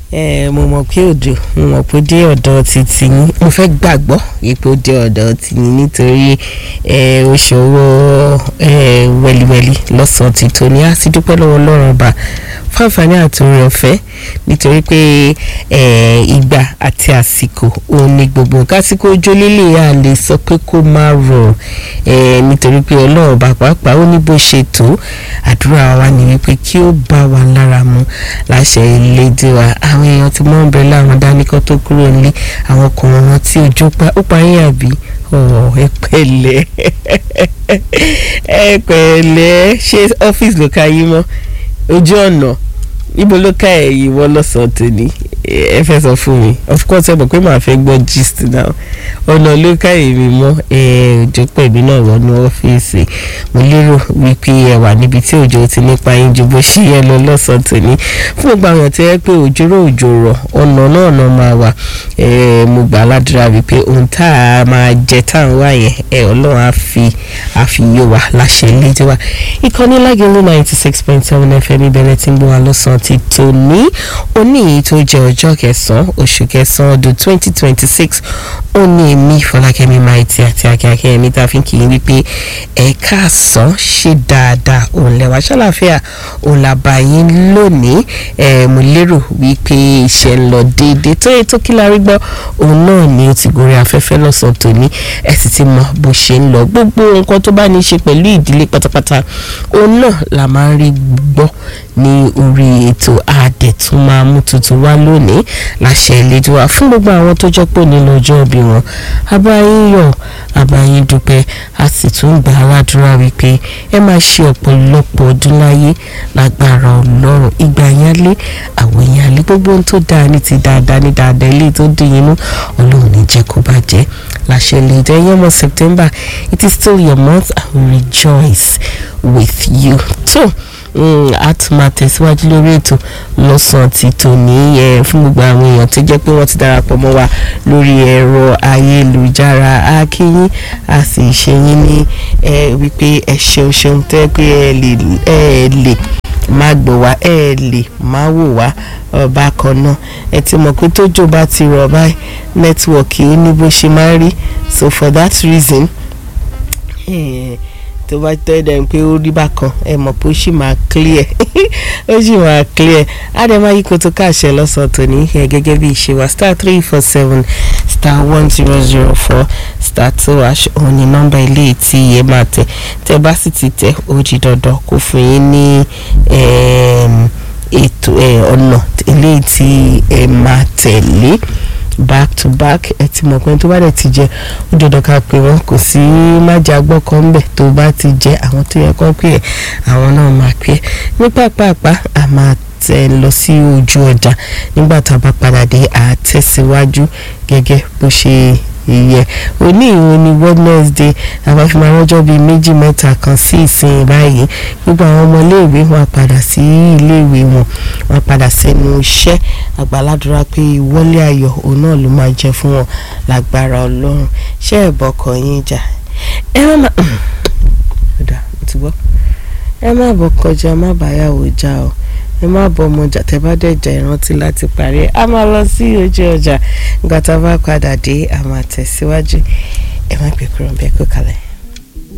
mo mọ̀ pé òjò mo mọ̀ pé ó dé ọ̀dọ̀ títí yín mo fẹ́ gbàgbọ́ wípé ó dé ọ̀dọ̀ títí yín nítorí oṣù owó wẹ̀lìwẹ̀lì lọ́sàn-án ti tó ní á sì dúpẹ́ lọ́wọ́ ọlọ́run ọba fún àǹfààní àti oore ọ̀fẹ́ nítorí pé ìgbà àti àsìkò òun ni gbogbo nǹkan àsìkò ojú líle a lè sọ pé kó má rọ̀ nítorí pé ọlọ́run ọba pàápàá ó ní bó ṣe tó àdúrà wa ni wípé kí ó bá wa lára mu láṣẹ ìlédè wa àwọn èèyàn tí wọ́n ń bẹ láwọn dáníkọ́ tó kúrò nílé àwọn ọkùnrin wọn tí ojú pa ó pa yín àbí ẹ pẹ̀lẹ́ ẹ pẹ̀lẹ́ ṣé ọ́fíìsì ló ka yín mọ́ ojú ọ̀nà níbo ló ká ẹ̀yìn wọ́n lọ́sàn-án tòní ẹ fẹ́ sọ fún mi of course ẹ mọ̀ pé màá fẹ́ gbọ́ gist now ọ̀nà ló ká èmi mọ́ òjò pẹ̀mí náà wọnú ọ́fíìsì mo lérò wípé ẹ wà níbi tí òjò ti nípa yín ju bó ṣe yẹ lọ lọ́sàn-án tòní fún gbogbo àwọn tí ẹ pé òjò rò òjò rọ̀ ọ̀nà náà náà máa wà mo gbà ládùúrà wípé ohun tá a máa jẹ tá à ń wá yẹn ẹ ọlọ́run á fi àfiyè wa láṣẹ ilé tí wa ìkànnì lágẹ̀lú ninety six point seven fm ìbẹ̀rẹ̀ tí ń gbọ́ wa lọ́sàn-án ti tòní òní èyí tó jẹ́ ọjọ́ kẹsàn-án oṣù kẹsàn-án ọdún twenty twenty six ó ní èmi fọlákẹ́mi maiti àti akíákẹ́ ẹ̀mí tá a fi ń kì í wípé ẹ̀ka àsán ṣe dáadáa òun lẹ́wà ṣàlàfíà òun làbà yín lónìí ẹ̀ mo lérò wípé iṣẹ́ ń lọ déédéé tó yẹ tó kí la rí gbọ́ òun náà ni ó ti gorí afẹ́fẹ́ lọ́sàn-án tòní ẹ̀ sì ti mọ bó ṣe ń lọ gbogbo nǹkan tó bá ní í ṣe pẹ̀lú ìdílé pátápátá òun náà la máa ń rí gbọ́ ní orí ètò àdẹ̀tún máa mú tuntun wá lónìí láṣẹ ìlédè wa fún gbogbo àwọn tó jẹ́ pò nínú ọjọ́ ìbí wọn abáyín yọ̀ abáyín dúpẹ́ a sì tún gbà aládùúrà wípé ẹ máa ṣe ọ̀pọ̀lọpọ̀ ọdún láyé lágbára ọlọ́run ìgbà yẹn lé àwọn èèyàn lé gbogbo ohun tó dáa ní ti dáadáa ní dáadáa ilé tó dùn yín nú ọlọ́run ní jẹ́ kó bàjẹ́ láṣẹ ìlédè ẹ̀yẹ́ mọ́ September it is still your month I will rejoice with you. So, a tún máa tẹ̀síwájú lórí ètò lọ́sàn-án ti tòní ẹ̀ fún gbogbo àwọn èèyàn tó jẹ́ pé wọ́n ti darapọ̀ mọ́ wa lórí ẹ̀rọ ayélujára akínyín a sì ṣe yín ní wípé ẹ ṣeun ṣeun tẹ́ pé ẹ lè má gbọ́ wá ẹ lè má wò wá bákan náà ẹ ti mọ̀ pé tójò bá ti rọ̀ báyìí nẹ́tíwọ̀kì ó ní bó ṣe máa rí so for that reason. Eh, tó bá tẹ́ ẹ̀ pé ó rí bákan ẹ mọ̀ pé ó sì máa clear ó sì máa clear àdèmá yìí kò tó káàṣẹ lọ́sàn-án tòní ẹ gẹ́gẹ́ bí ìṣe wa star three four seven star one zero zero four star two ash òun ni nọ́mbà ilé tí ẹ máa tẹ̀ tẹ́ bá sì ti tẹ̀ ó di dandan kó fún yín ní ètò ọ̀nà eléyìí tí ẹ máa tẹ̀lé back to back ẹ ti mọ̀ pé tó bá dẹ̀ ti jẹ ó dandan ká pé wọn kò sí májà gbọ́ kan bẹ̀ tó bá ti jẹ àwọn tó yẹ kán pè ẹ́ àwọn náà máa pè ẹ́ ní pàápàá a máa tẹ̀ lọ sí ojú ọjà nígbà tá a bá padà dé àtẹ̀síwájú gẹ́gẹ́ bó ṣe ìyẹ òní ìwọ ni Wednesday àbáfimọ arọjọ bíi méjì mẹ́ta kan sí ìsìn báyìí gbogbo àwọn ọmọ iléèwé wọn padà sí iléèwé wọn wọn padà sẹ́nu iṣẹ́ àgbàládùra pé ìwọlé ayọ̀ òun náà ló máa jẹ fún wọn lágbára Ọlọ́run ṣé ẹbọkọ yín jà ẹ má má ọdà ti gbọ́ ẹ má bọ kọjá má bàyàwó já o ẹ má bọ ọmọ ọjà tẹ bá dẹ̀ jà ìrántí láti parí a máa lọ sí ojú ọjà nígbà tá a bá padà dé a máa tẹ̀síwájú ẹ má gbé kúrò bẹ́ẹ̀ kó kalẹ̀.